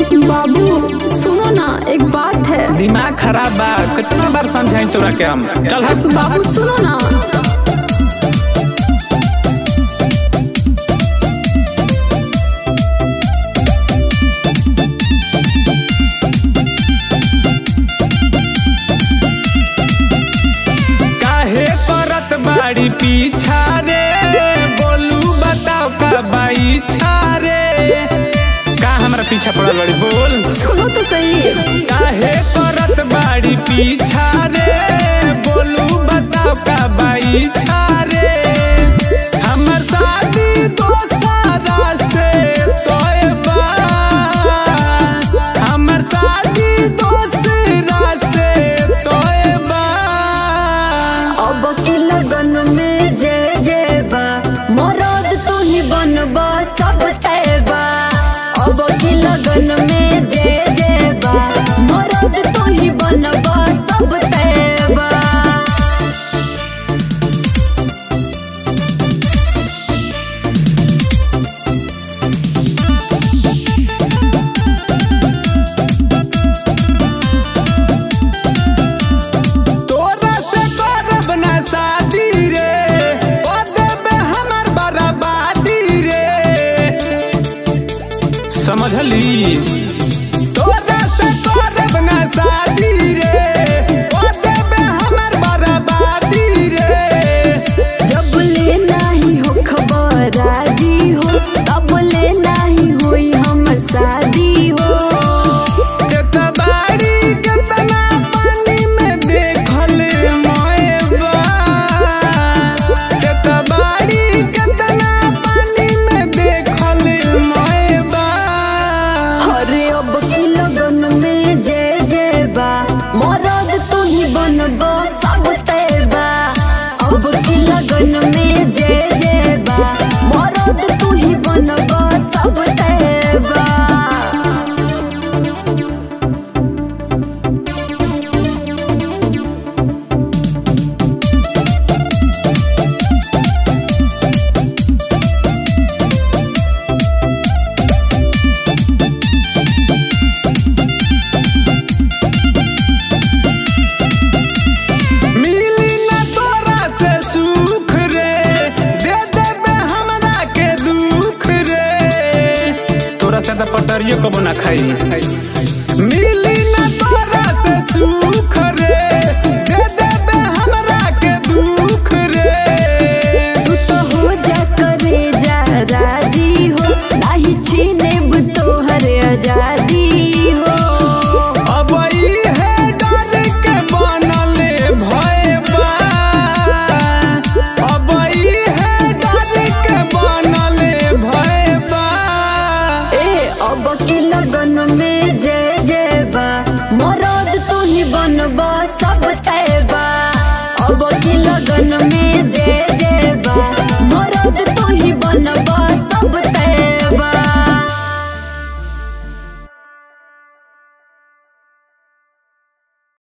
बाबू सुनो ना एक बात है दिमाग खराब बा कितना बार समझाई तोरा के हम चल हट बाबू सुनो ना काहे करत बाड़ी पीछा रे बोलू बताओ का बाई छारे का हमरा पीछा पड़ल बाड़ी बोल सुनो तो सही काहे करत बाड़ी पीछा रे बोलू बताओ का बाई छारे हमर शादी दोसरा से तोय बा हमर शादी दोसरा से तोय बा अब की लगन में जे जे बा मरद तू ही बनबा सब तैबा अब की लगन में जे जे बा मरद तू ही बनबा सब तैबा तोरा से करब ना शादी रे ओ देबे हमर बर्बादी रे समझली तोरा से करब ना शादी रे ओ देबे हमर बर्बादी रे जब ले नाही हो खबर राजी हो तब ले नाही होई हमर शादी हो केतबाड़ी केतना पानी में देखल मोएबा केतबाड़ी केतना पानी में देखल मोएबा अरे अब की लगन में जे जे बा मरद तू ही बनबा सब तैबा अब की लगन में जे जे बा मरद तू ही बनबा सब तैबा मिली ना तोरा से सुख रे दे देबे हमरा के दुख रे तोरा से तो पटरियो कबो ना खाई मिली ना तोरा से सुख रे